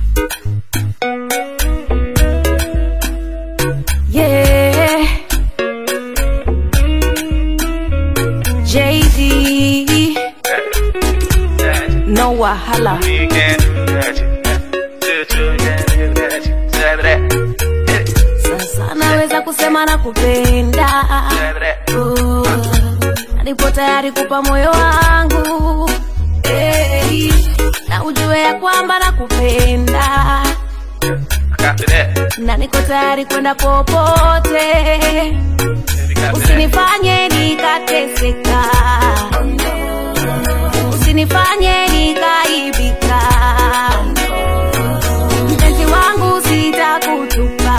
Yeah. JD. No wahala. Sasa naweza kusema na kupenda. Oh, nipo tayari kupa moyo wangu. Hey, na ujue ya kwamba nakupenda na niko tayari kwenda popote, usinifanye nikateseka, usinifanye nikaibika, mpenzi wangu sitakutupa,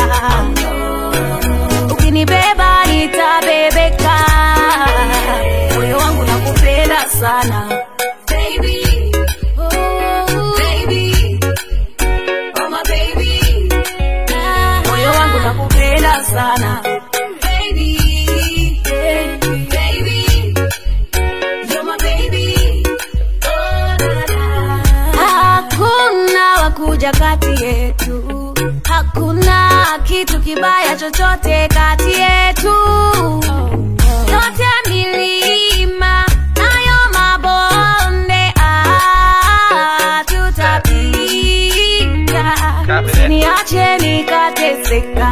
ukinibeba nitabebeka, moyo wangu nakupenda sana baby. Oh, baby. Oh, my baby. Moyo wangu nakupenda sana baby, baby, baby. You're my baby. Oh, la, la. Hakuna wakuja kati yetu, hakuna kitu kibaya chochote kati yetu. Yote milima nayo mabonde, ah, tutapita. Usiniache nikateseka,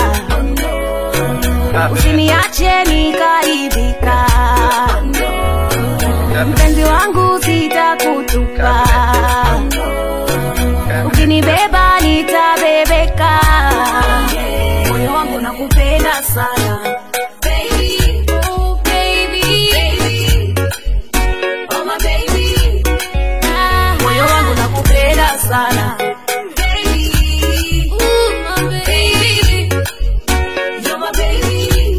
usiniache nikaibika, mpenzi wangu sitakutupa, ukinibeba nitabebeka, moyo wangu nakupenda sana baby, oh baby, baby, oh my baby, moyo wangu nakupenda sana baby, ooh my baby, you're my baby.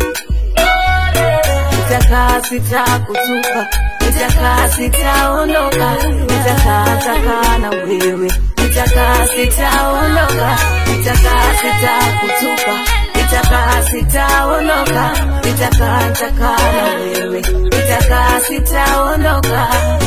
Nitakaa sitakutupa, nitakaa sitaondoka, nitakaa takaa na wewe, nitakaa sitaondoka, nitakaa sitakutupa, nitakaa sitaondoka, nitakaa takaa na wewe, nitakaa sitaondoka.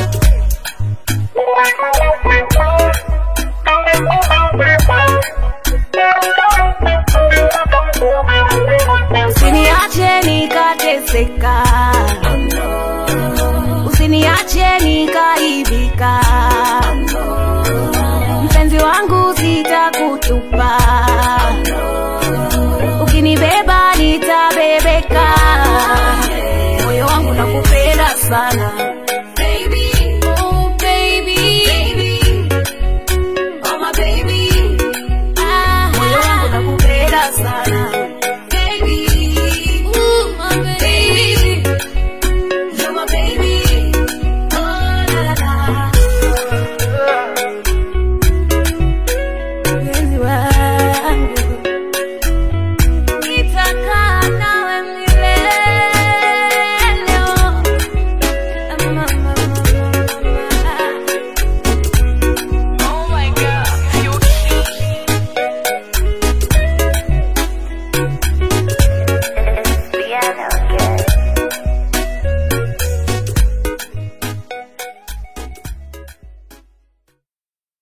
Usiniache nikateseka, usiniache nikaibika, mpenzi wangu sitakutupa, ukinibeba nitabebeka, moyo wangu nakupenda sana baby, oh baby, baby, oh my baby, moyo wangu nakupenda sana